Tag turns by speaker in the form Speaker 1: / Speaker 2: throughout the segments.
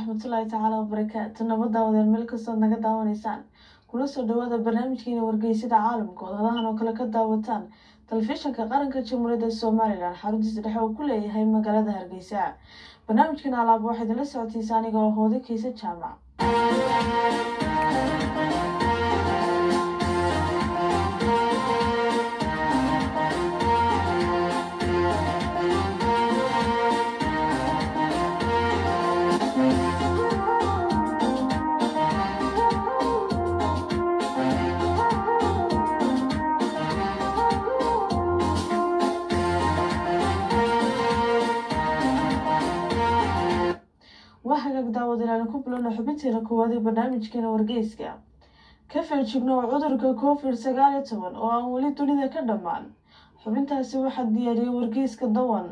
Speaker 1: waraxmatullaahi tacaala wabarakaatu nabad daawadeel meel kastood naga daawanaysaan kula soo dhawaada barnaamijkeena wargeysada caalamka ood hadahan oo kale ka daawataan telefishinka qaranka jamhuuriyadda somalilan xaruntiisa dhexe uu ku leeyahay magaalada hargeysa barnaamijkan alaaba waxaa idinla socotiisa aniga oo hooda kiisa jaamac waa hagaag daawadayaal ku bilowna xubinteena koowaad ee barnaamijkeena wargeyska ka feejigno cudurka covid sagaal iyo toban oo aan weli dunida ka dhammaan xubintaasi waxaa diyaariyay wargeyska dawan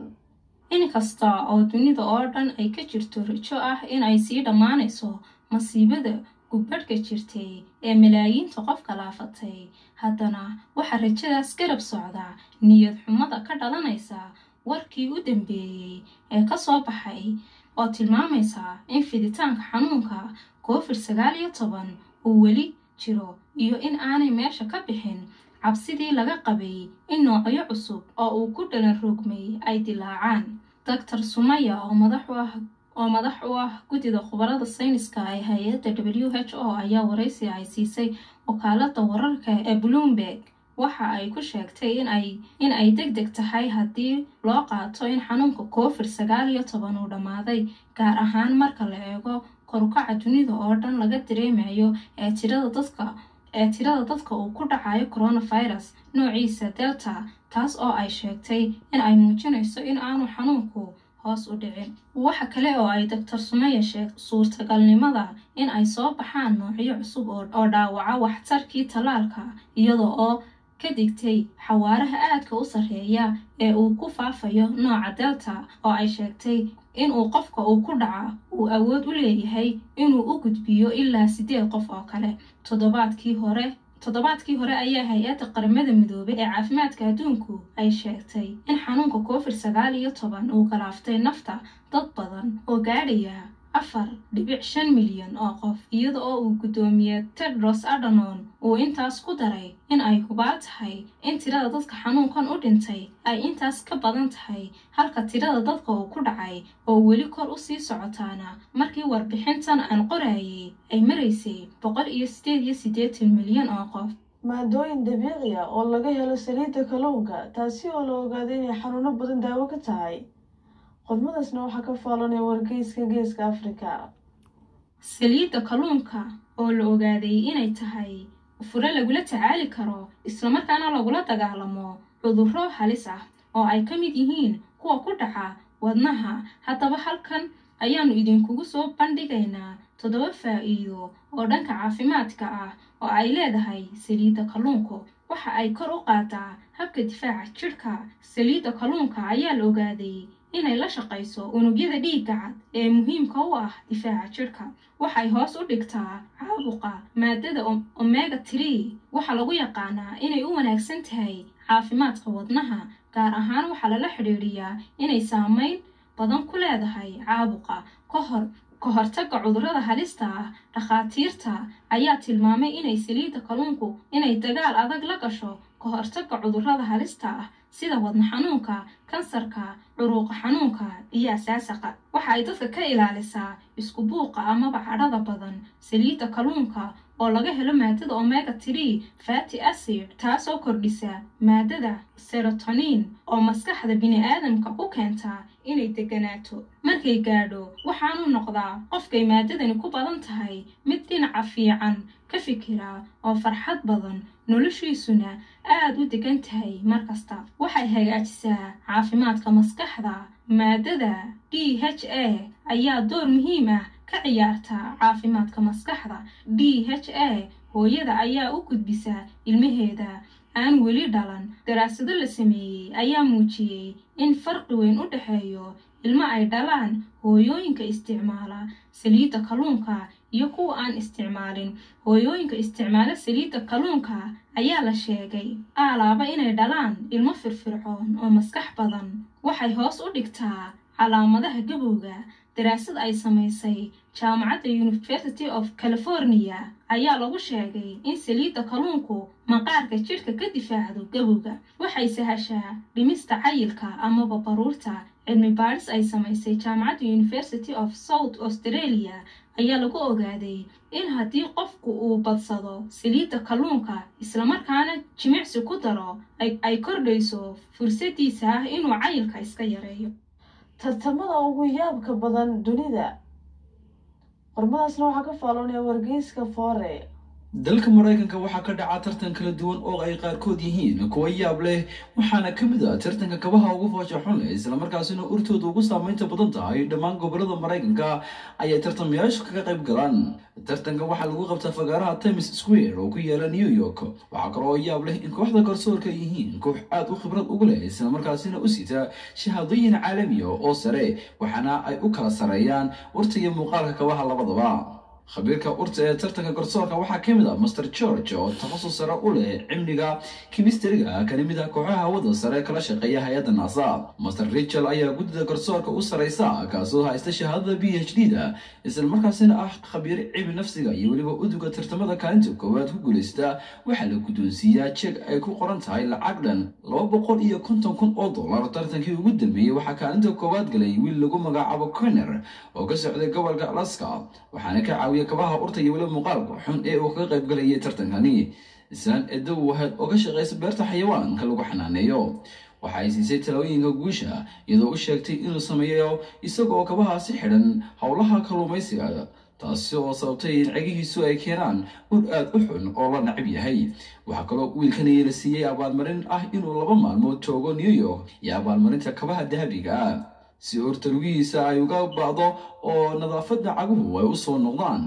Speaker 2: inkasta oo dunida oo dhan ay ka jirto rajo ah in ay sii dhammaanayso masiibada gubbadhka jirtay ee malaayiinta qofka laafatay haddana waxaa rajadaas garab socda niyad xumada ka dhalanaysa warkii u dambeeyey ee ka soo baxay oo tilmaamaysa in fiditaanka xanuunka covid sagaal iyo toban uu weli jiro iyo in aanay meesha ka bixin cabsidii laga qabay in noocyo cusub oo uu ku dhalan rogmay ay dilaacaan doctor sumaya oo madax u ah oo madax u ah guddida khubarada sayniska ee hay-adda w h o ayaa waraysi ay siisay wakaalada wararka ee bloomberg waxa ay ku sheegtay in ay deg deg tahay haddii loo qaato in xanuunka covid sagaal iyo toban uu dhammaaday gaar ahaan marka la eego korukaca dunida oo dhan laga dareemayo ee tirada dadka ee tirada dadka uu ku dhacayo coronavirus noociisa delta taas oo ay sheegtay in ay muujinayso in aanu xanuunku hoos u dhicin waxa kale oo ay doctor sumeya sheeg suurtagalnimada in ay soo baxaan noocyo cusub oo dhaawaca waxtarkii tallaalka iyada oo ka digtay xawaaraha aadka u sarreeya ee uu ku faafayo nooca delta oo ay sheegtay inuu qofka uu ku dhaca uu awood u leeyahay inuu u gudbiyo ilaa siddeed qof oo kale toddobaadkii hore toddobaadkii hore ayaa hay-adda qaramada midoobay ee caafimaadka adduunku ay sheegtay in xanuunka covid sagaal iyo toban uu galaaftay nafta dad badan oo gaadhaya afar dhibic shan milyan oo qof iyada oo uu guddoomiye tedros adanon uu intaas ku daray in ay hubaal tahay in tirada dadka xanuunkan u dhintay ay intaas ka badan tahay halka tirada dadka uu ku dhacay oo weli kor u sii socotaana markii warbixintan aan qorayay ay maraysay boqol iyo sideed iyo siddeetan milyan oo qof
Speaker 1: maadooyin dabiici ah oo laga helo saliidda kalluunka taasi oo la ogaaday inay xanuuno badan daawo ka tahay qodmadaasna waxaa ka faalanaya wargeyska geeska afrika
Speaker 2: saliidda kalluunka oo la ogaaday inay tahay fure lagula tacaali karo islamarkaana lagula dagaalamo cudurro halis ah oo ay ka mid yihiin kuwa ku dhaca wadnaha haddaba halkan ayaannu idinkugu soo bandhigaynaa toddoba faa'iido oo dhanka caafimaadka ah oo ay leedahay saliidda kalluunku waxa ay kor u qaadaa habka difaaca jidhka saliidda kalluunka ayaa la ogaaday inay la shaqayso unugyada dhiigga cad ee muhiimka u ah difaaca jidhka waxay hoos u dhigtaa caabuqa maadada omega tree waxaa lagu yaqaanaa inay u wanaagsan tahay caafimaadka wadnaha gaar ahaan waxaa lala xidhiidhiyaa inay saamayn badan ku leedahay caabuqa ka hor ka hortagga cudurrada halista ah dhakhaatiirta ayaa tilmaamay inay saliidda kalluunku inay dagaal adag la gasho ka hortagga cudurrada halista ah sida wadna xanuunka kansarka curuuqa xanuunka iyo asaasaqa waxa ay dadka ka ilaalisaa isku buuqa amaba cadhada badan saliidda kalluunka oo laga helo maadada omega tree fati acid taasoo kordhisa maadada serotonin oo maskaxda bini-aadamka ku keenta inay deganaato markay gaadho waxaanu noqdaa qofkay maadadani ku badan tahay mid dhinaca fiican ka fikira oo farxad badan noloshiisuna aad u degan tahay mar kasta waxay hagaajisaa caafimaadka maskaxda maadada d h a ayaa door muhiim ah ka ciyaarta caafimaadka maskaxda d h a hooyada ayaa u gudbisa ilmaheeda aan weli dhalan daraasado la sameeyey ayaa muujiyey in farqi weyn u dhexeeyo ilmo ay dhalaan hooyooyinka isticmaala saliidda kalluunka iyo kuwa aan isticmaalin hooyooyinka isticmaala saliidda kalluunka ayaa la sheegay aalaaba inay dhalaan ilmo firfircoon oo maskax badan waxay hoos u dhigtaa calaamadaha gabowga daraasad ay samaysay jaamacadda university of california ayaa lagu sheegay in saliidda kalluunku maqaarka jidhka ka difaacdo gabowga waxay sahashaa dhimista cayilka amaba baruurta cilmi baadhis ay samaysay jaamacadda university of south australia ayaa lagu ogaaday in haddii qofku uu badsado saliidda kalluunka islamarkaana jimicsi ku daro ay kordhayso fursadiisa ah inuu cayilka iska yareeyo
Speaker 1: tartamada ugu yaabka badan dunida qormadaasna waxaa ka faaloonaya wargeyska foore
Speaker 3: dalka maraykanka waxaa ka dhaca tartan kala duwan oo ay qaarkood yihiin kuwa yaab leh waxaana ka mid ah tartanka kabaha ugu foosha xun leh islamarkaasina urtooda ugu saamaynta badan tahay dhammaan gobolada maraykanka ayay tartamayaashu kaga qayb galaan tartanka waxaa lagu qabtaa fagaaraha times square oo ku yaala new york waxaa kale oo yaab leh in kooxda garsoorka ay yihiin koox aad u khibrad ugu leh islamarkaasina u sita shahaadooyin caalamiya oo sare waxaana ay u kala sareeyaan urta iyo muuqaalka kabaha labadaba khabiirka urta ee tartanka garsoorka waxaa ka mid ah master george oo takhasus sare u leh cimniga kimistariga kana mid ah kooxaha hawada sare kala shaqeeya hay-adda nasa master richel ayaa guddida garsoorka u saraysa kaasoo haysta shahaadada b h d da islamarkaasina ah khabiir cilmi nafsiga iyo weliba uduga tartamada kaalinta koowaad ku guulaysta waxaa la guddoonsiiyaa jeeg ay ku qoran tahay lacag dhan laba boqol iyo konton kun oo dollar tartankii ugu dambeeyey waxaa kaalinta koowaad galay wiil lagu magacaabo conner oo ka socday gobolka alaska waxaana ka caawiya kabaha urta iyo weliba muuqaalka xun ee uu kaga qayb galayay tartankani islaan edow waheed oo ka shaqaysa beerta xayawaanka lagu xanaaneeyo waxa ay siisay talooyinka guusha iyadoo u sheegtay inuu sameeyo isagoo kabahaasi xidhan howlaha kalluumaysiga taasi oo sababtay in cegihiisu ay keenaan ur aad u xun oo la nacib yahay waxaa kaloo wiilkani la siiyey abaalmarin ah inuu laba maalmood joogo new york iyo abaalmarinta kabaha dahabiga ah si urta lugihiisa ay uga bacdo oo nadaafadda caguhu ay u soo noqdaan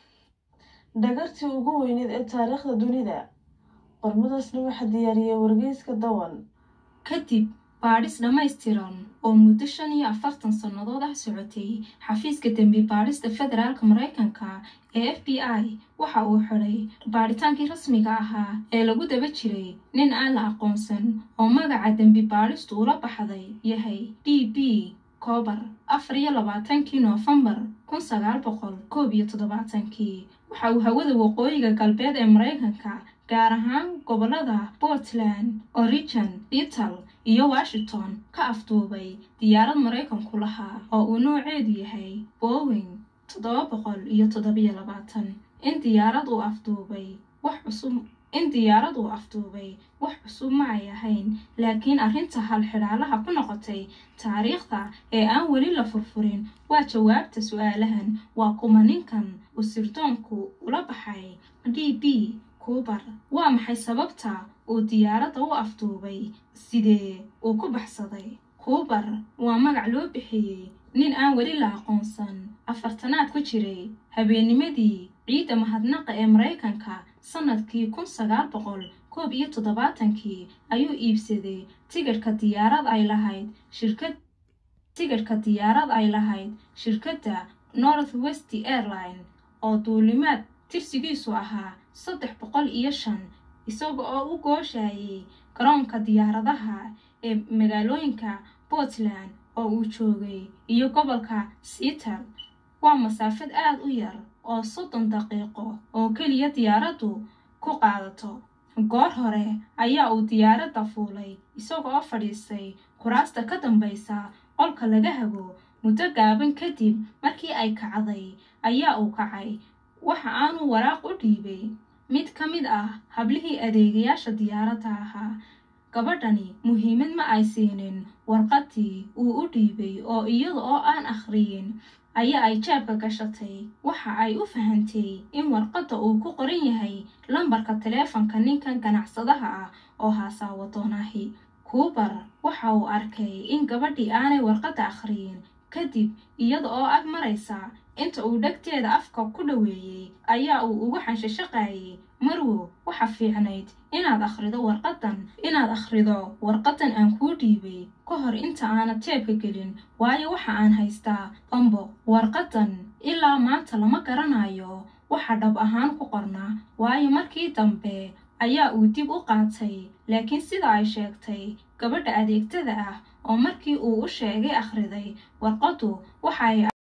Speaker 1: dhagartii ugu weyneed ee taariikhda dunida qormadaasna waxaa diyaariyay wargeyska dawan
Speaker 2: kadib baadhis dhammaystiran oo muddo shan iyo afartan sannadood ah socotay xafiiska dembi baadhista federaalka maraykanka ee f b i waxa uu xidhay baadhitaankii rasmiga ahaa ee lagu daba jiray nin aan la aqoonsan oo magaca dembi baadhistu ula baxday yahay d b koobar afar iyo labaatankii noofembar kun sagaal boqol koob iyo toddobaatankii waxa uu hawada waqooyiga galbeed ee maraykanka gaar ahaan gobollada portland oregon little iyo washington ka afduubay diyaarad maraykanku lahaa oo uu nooceedu yahay bowing toddoba boqol iyo toddobiyo labaatan in diyaarad uu afduubay wax cusub in diyaarad uu afduubay wax cusub ma ay ahayn laakiin arrinta halxidhaalaha ku noqotay taariikhda ee aan weli la furfurin waa jawaabta su-aalahan waa kuma ninkan uu sirdoonku ula baxay d b kuubar waa maxay sababta uu diyaaradda u afduubay sidee uu ku baxsaday kuubar waa magac loo bixiyey nin aan weli la aqoonsan afartanaad ku jiray habeennimadii ciidda mahadnaqa ee maraykanka sannadkii kun sagaal boqol koob iyo toddobaatankii ayuu iibsaday tigidhka diyaarad ay lahayd shirkad tigidhka diyaarad ay lahayd shirkadda north west airline oo duulimaad tirsigiisu ahaa saddex boqol iyo shan isaga oo u gooshayay garoonka diyaaradaha ee magaalooyinka portland oo uu joogay iyo gobolka seattle waa masaafad aad u yar oo soddon daqiiqo oo keliya diyaaraddu ku qaadato goor hore ayaa uu diyaaradda fuulay isagoo fadhiistay kuraasta ka dambaysa qolka laga hago muddo gaaban kadib markii ay kacday ayaa uu kacay waxa aanu waraaq u dhiibay mid ka mid ah hablihii adeegayaasha diyaaradda ahaa gabadhani muhiimad ma ay siinin warqaddii uu u dhiibay oo iyada oo aan akhriyin ayaa ay jaabka gashatay waxa ay u fahantay in warqadda uu ku qoran yahay lambarka taleefanka ninkan ganacsadaha ah oo haasaawo doonaahi kuubar waxa uu arkay in gabadhii aanay warqadda akhriyin kadib iyada oo ag maraysa inta uu dhegteeda afka ku dhoweeyey ayaa uu ugu xanshashaqaayay marwo waxa fiicnayd inaad akhrido warqadan inaad akhrido warqadan aan kuu dhiibay ka hor inta aanad jeebka gelin waayo waxa aan haystaa bambo warqadan ilaa maanta lama garanayo waxa dhab ahaan ku qornaa waayo markii dambe ayaa uu dib u qaatay laakiin sida ay sheegtay gabadha adeegtada ah oo markii uu u sheegay akhriday warqaddu waxay